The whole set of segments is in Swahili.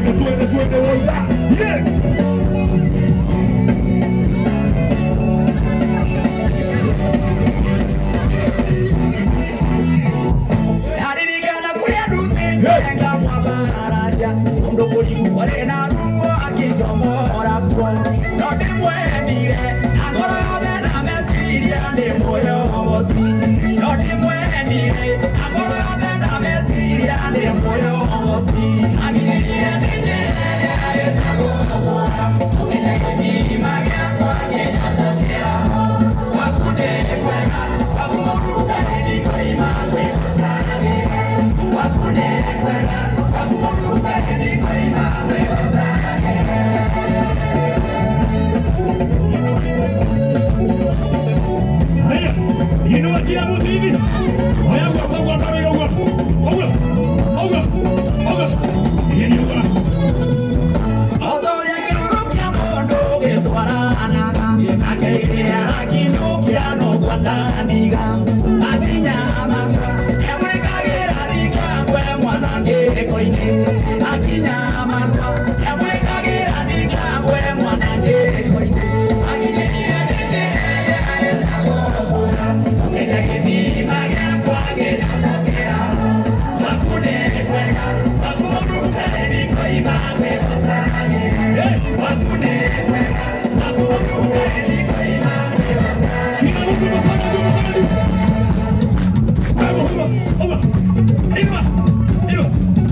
twende twende twende woza yeah. aririkana kuria ndutitenga mwabaraja mundu mũrigu warĩ na ruo akĩnjomora kuo no ndĩmwenire agoro yothe na meciria ndĩ mũyogoci no ndĩmwenire agoro yothe na meciria ndĩ mũyogoci agiririe ndĩnjĩrĩria ĩtagwo gũkũra ũkinya gĩthima gĩakwa gĩnyathũkĩra ho gwaku nĩ kwega gwaku mũrutani ndikoima gwĩgũcagĩra gwaku nĩ kwega gwaku mũrutani ndikoima gwĩgũcagĩra Haya, inua kila mtu hivi. Haya, kwa kwa kwa kwa kwa. Oga. Oga. Oga. Yeni oga. Otoria kĩruru kĩa mũndũ gĩtwaranaga akĩrĩrĩa rakinyũkia no gwataniga akinya makwa emũrĩkagĩra ndingangwe mwanangĩko-inĩ akinya makwa emũrĩkagĩra ndingangwe mwanangĩko-inĩ akinyĩrie ndĩnjĩrĩria etagwo kũra ũkĩnya gĩthima gĩakwa gĩgathokera gwaku nĩ kwega gwaku mũndũ gũtarĩ ndikoima gwĩgũcagĩra gwaku nĩ kwega gwaku mũndũ gũtarĩ ndikoima gwĩgũcagĩra Kila mtu mkono juu mkono juu. Oga. Oga. Inua. Inua.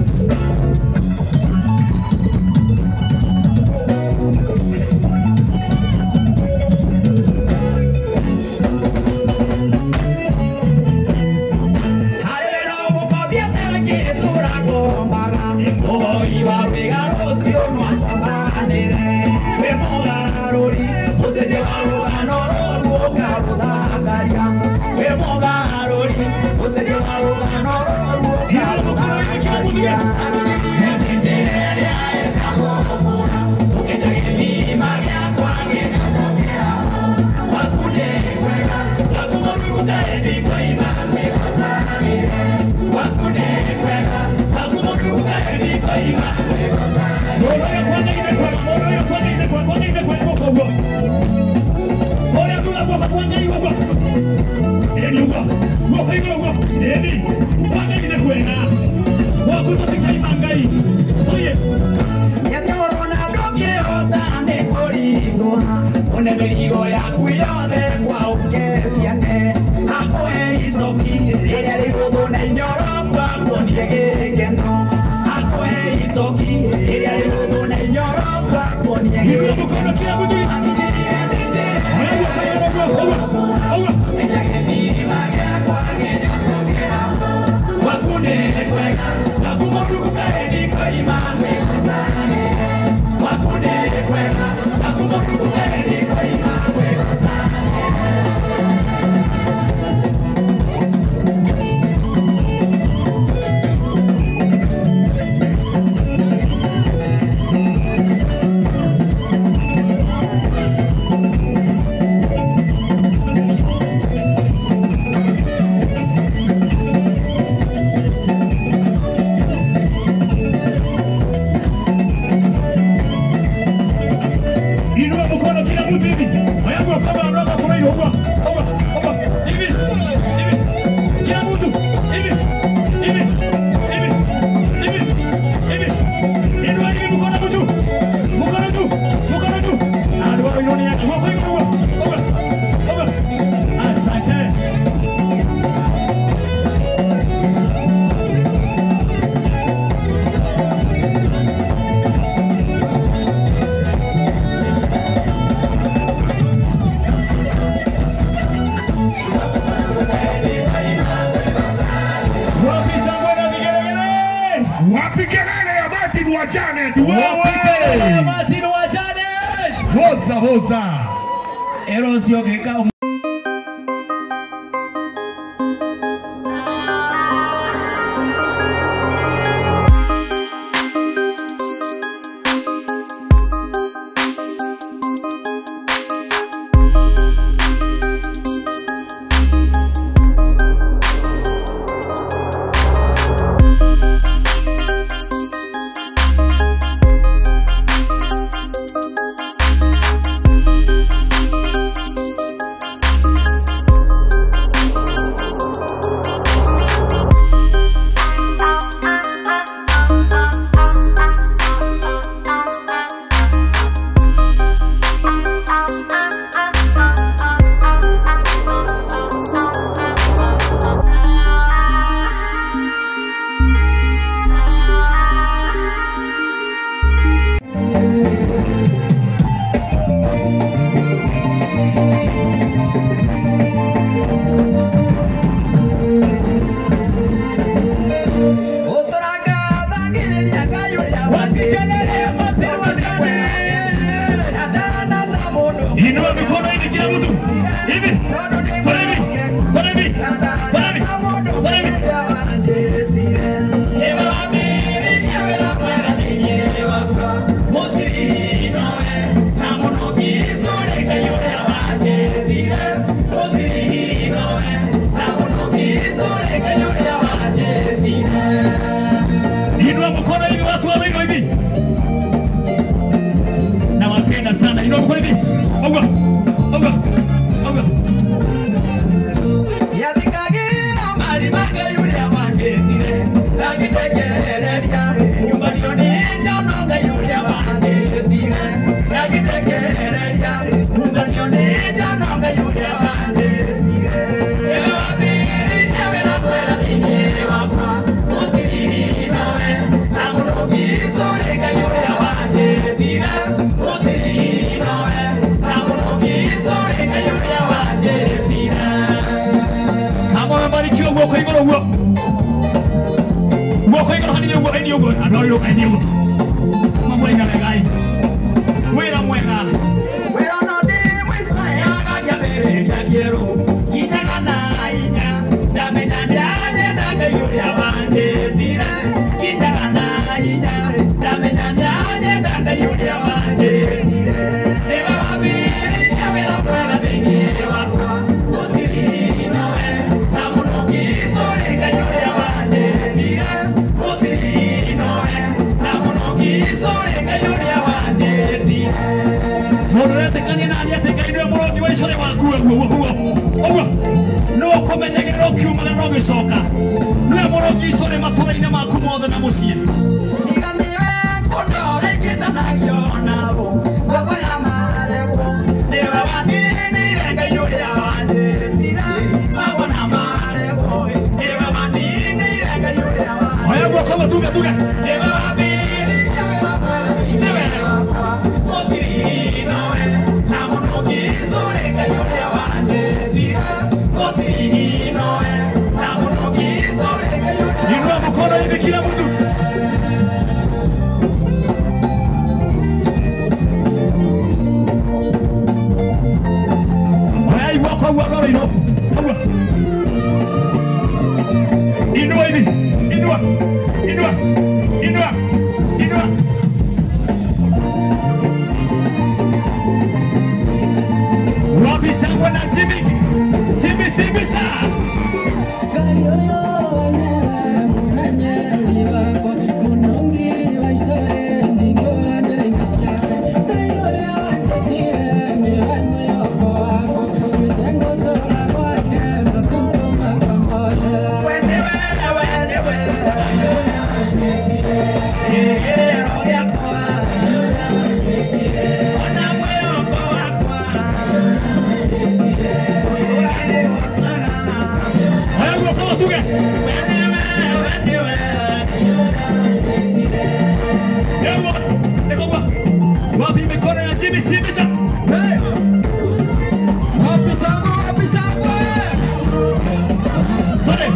harĩ wĩra ũmũkobia tangĩtũragombaga ũhoi wa rwĩga rũcio nwatambanĩre wĩ mũgarũri ũcenjie wa rũgano rũrũ ũkarũthakaria wĩ mũgarũri ũcenjie wa rũgano rũrũ ũkarũthakaria njĩra ĩrĩa ĩtagwo kũra ũkĩnya gĩthima gĩakwa gĩgathokera gwaku nĩ kwega gwaku mũndũ gũtarĩ ndikoima gwĩgũcagĩra gwaku nĩ kwega gwaku mũndũ gũtarĩ ndikoima gwĩgũcagĩra Mono ya kwanza imekwa, mono ya kwanza imekwa, kwanza imekwa iko kwa ugo. Mono ya kula kwa kwanza iko kwa. Eni ugo. Ugo iko ugo. Eni. Kwanza imekwa na. Wa kutoka imangai. Oye. Nyathoro na ndũngĩhota nĩ kũringũha one mĩrigo yaku yothe kwa ũke ciane akũhe icoki rĩrĩa rĩhũthũ na inyoro kwakuonie gĩkeno akũhe icoki rĩrĩa rĩhũthũ na inyoro kwakuonie Inua gĩkeno mkono kila mtu. Agirĩrie ndĩnjĩre Haya kwa kwa ugo. Oga. Oga. Kenya gĩthima gĩakwa gĩnyathũkĩra ho gwaku nĩ kwega gwaku mũndũ gũtarĩ ndikoima gwĩgũcagĩra gwaku nĩ kwega gwaku mũndũ gũtarĩ ndikoima gwĩgũcagĩra Inua mkono kila mtu hivi. Haya kwa kama anataka kwa hiyo ugo. Oga. Oga. Hivi. Hivi. Kila mtu. Hivi. Hivi. Hivi. Hivi. Hivi. Inua hivi mkono juu. Mkono juu. Mkono juu. Ah, ndio inoni yake. Kwa hiyo ugo. Oga. Oga. Asante. Wapi shangwe na vigelegele? Wapi kelele ya Martin wa Janet? Wapi kelele ya Wewe! Martin wa Janet? Woza woza. Erosio gĩka Inua mikono hivi kila mtu. Hivi. Fanya hivi. Fanya hivi. Fanya hivi. Fanya hivi. Inua mkono hivi watu wawili hivi. Nawapenda sana. Inua mkono hivi. Oga. Oga. Oga. Kama umebarikiwa guoko igũrũ guo. Guoko igũrũ hanini ũguo haini ũguo. Andũ arĩa haini ũguo. Mamũiga wegai. Wĩra mwega. Mũndũ ũretĩkania na niĩ atĩ Ngai nĩwe mũrũti wa icore waku ũguo ũguo. Ũguo. Nĩwe ũkũmenyagĩrĩra ũkiumagara na ũgĩcoka. Nĩwe mũrũti icore matũũra-inĩ maku mothe na mũciĩ. Oya guoko ũguo tuge tuge. Inua mkono hivi kila mtu. Oya igua kwa ugua kwa ino. Ugua. Inua hivi. Inua. Inua. Inua. Inua. Wapi sangwa na Jimmy? Jimmy Jimmy saa. Oya ugua kwa tuge. Ewa. Eko ugua. Wapi mikono ya Jimmy Jimmy saa. Hey. Wapi sangwa? Wapi sangwa? Sorry.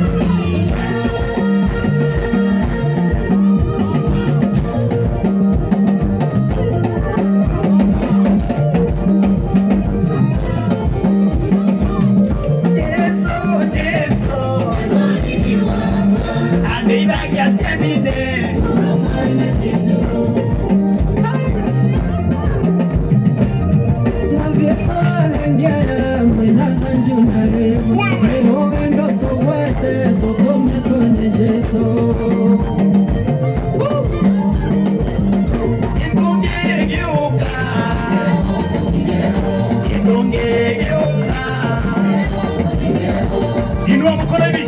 Inua mkono hivi.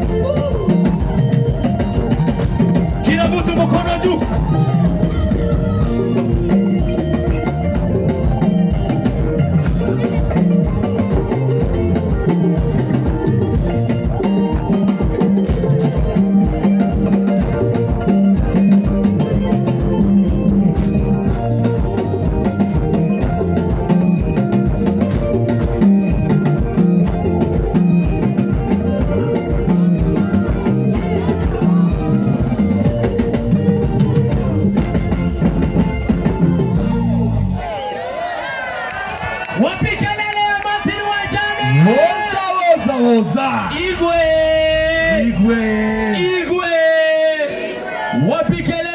Kila mtu mkono juu. Wapi kelele